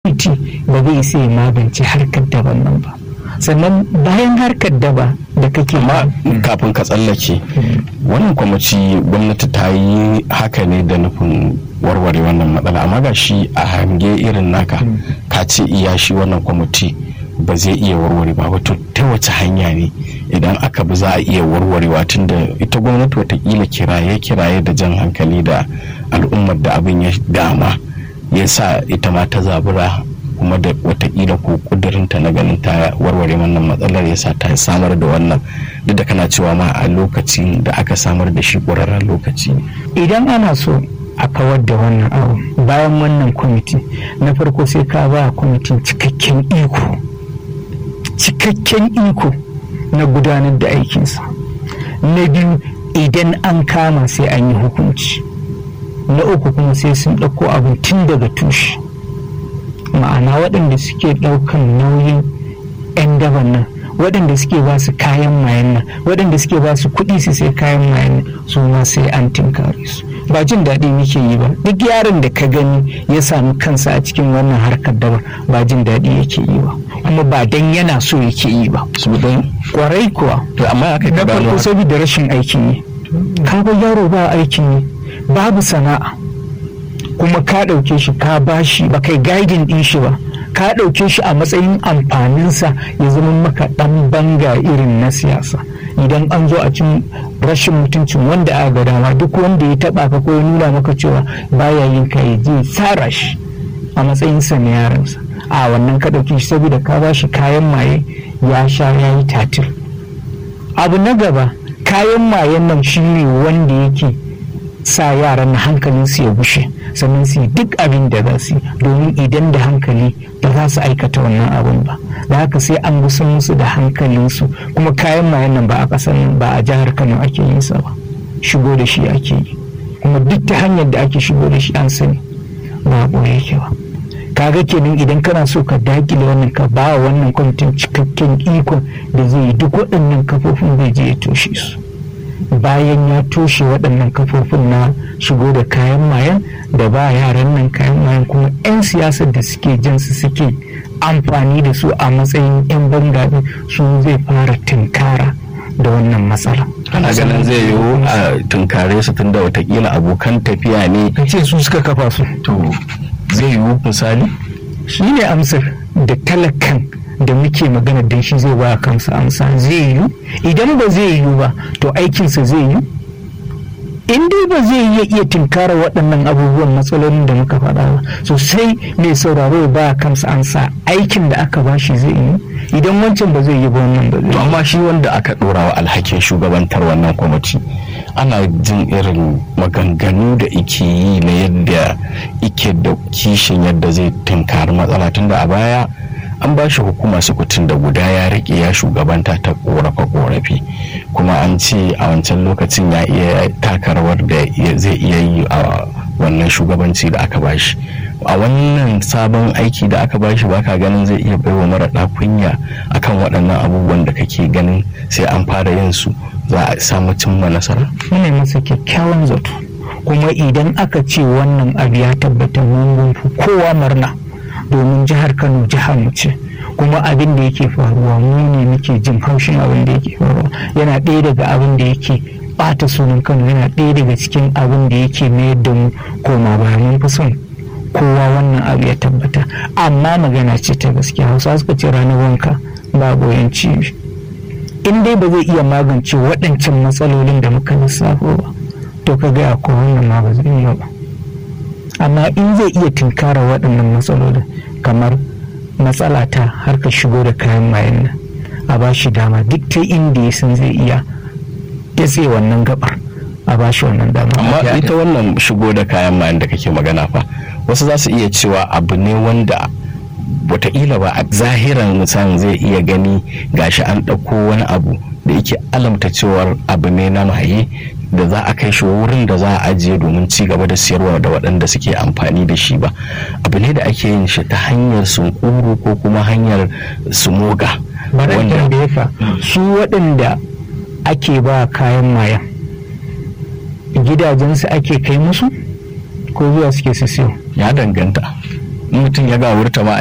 kwamiti ba zai isa ya magance harkar daban nan ba sannan bayan harkar daba da kake amma kafin ka tsallake wannan kwamiti gwamnati ta yi haka ne da nufin warware wannan matsala amma ga shi a hange irin naka ka ce iya shi wannan kwamiti ba zai iya warware ba wato ta wace hanya ne idan aka bi za a iya warwarewa tun da ita gwamnati watakila kiraye kiraye da jan hankali da al'ummar da abin ya dama ya sa ita ma ta zabura kuma da watakila ko kudurinta na ganin ta warware wannan matsalar ya sa ta samar da wannan duk da kana cewa ma a lokacin da aka samar da shi ƙwararren lokaci idan ana so a kawar da wannan abu bayan wannan kwamiti na farko sai ka ba kwamitin cikakken iko cikakken iko na gudanar da aikinsa na biyu idan an kama sai an yi hukunci na uku kuma sai sun ɗauko abin tun daga tushe ma'ana waɗanda suke ɗaukan nauyin 'yan daban nan waɗanda suke ba su kayan mayan nan waɗanda suke ba su kuɗi su sai kayan mayan nan su ma sai an tinkare su ba jin daɗi muke yi ba duk yaron da ka gani ya sami kansa a cikin wannan harkar daba ba jin daɗi yake yi ba kuma ba dan yana so yake yi ba kwarai kuwa to amma aka na farko saboda rashin aikin yi ka ga yaro ba aikin yi babu sana'a kuma ka ɗauke shi ka bashi ba kai gaidin ɗin shi ba ka ɗauke shi a matsayin amfaninsa ya zama maka ɗan banga irin na siyasa idan an zo a cin rashin mutuncin wanda aka ga dama duk wanda ya taɓa ka ko ya nuna maka cewa baya yin ka ya je tsara shi a matsayinsa na yaransa a wannan ka ɗauke shi saboda ka bashi kayan maye ya sha ya yi tatir abu na gaba kayan mayen nan shine wanda yake sa yaran na hankalin su ya bushe sannan su yi duk abin da za su yi domin idan da hankali ba za su aikata wannan abin ba da haka sai an gusan musu da hankalinsu kuma kayan mayan nan ba a ƙasar nan ba a jihar kano ake yin sa ba shigo da shi ake yi kuma duk ta hanyar da ake shigo da shi an sani ba a ɓoye yake ba kaga kenan idan kana so ka dakile wannan ka ba wannan kwamitin cikakken ikon da zai yi duk waɗannan kafofin zai je ya toshe su bayan ya toshe waɗannan kafofin na shigo da kayan mayan da ba yaran nan kayan mayan kuma 'yan siyasar da suke jin su suke amfani da su a matsayin 'yan bangaɗi su zai fara tunkara da wannan matsala. ana ganin zai yiwu a tunkare su tunda watakila abokan tafiya ne ce su suka kafa su to zai yiwu misali shi ne amsar da talakan da muke magana don shi zai ba kansa amsa zai yiwu idan ba zai yiwu ba to aikinsa zai yiwu in dai ba zai iya iya tunkara waɗannan abubuwan matsalolin da muka faɗa ba sosai mai sauraro ya ba kansa ansa aikin da aka ba shi zai yiwu idan wancan ba zai yi ba wannan ba zai amma shi wanda aka ɗora wa alhakin shugabantar wannan kwamiti ana jin irin maganganu da ike yi na yadda ike da kishin yadda zai tunkari matsala tunda a baya an ba shi hukuma sukutun da guda ya rike ya shugabanta ta korafe korafi kuma an ce a wancan lokacin ya iya taka rawar da zai iya yi a wannan shugabanci da aka bashi a wannan sabon aiki da aka bashi baka ganin zai iya baiwa mara kunya akan waɗannan abubuwan da kake ganin sai an fara yin su za a samu cimma nasara muna masa kyakkyawan zato kuma idan aka ce wannan abu ya tabbata mun kowa murna domin jihar kano jihar mu ce kuma abin da yake faruwa mu ne muke jin haushin abin da yake faruwa yana ɗaya daga abin da yake bata sunan kano yana ɗaya daga cikin abin da yake mayar da mu koma baya mun fi son kowa wannan abu ya tabbata amma magana ce ta gaskiya hausa suka ce ranar wanka ba goyon cibi in dai ba zai iya magance waɗancan matsalolin da muka lissafo ba to ka gaya ko wannan ma ba zai iya ba amma in zai iya tunkara waɗannan matsalolin kamar matsala ta harkar shigo da kayan mayan nan a ba shi dama duk ta inda ya san zai iya datse wannan gabar a ba shi wannan dama amma ita wannan shigo da kayan mayan da kake magana fa wasu za su iya cewa abu ne wanda wataƙila ba a zahiran musamman zai iya gani gashi an ɗauko wani abu da yake alamta cewar abu ne na maye da za a kai shi wurin da za a ajiye domin ci gaba da siyarwa da waɗanda suke amfani da shi ba abu ne da ake yin shi ta hanyar sunkuru ko kuma hanyar sumoga wanda ka su waɗanda ake ba kayan mayan gidajensu ake kai musu ko zuwa suke su siyo ya danganta mutum ya gawurta ma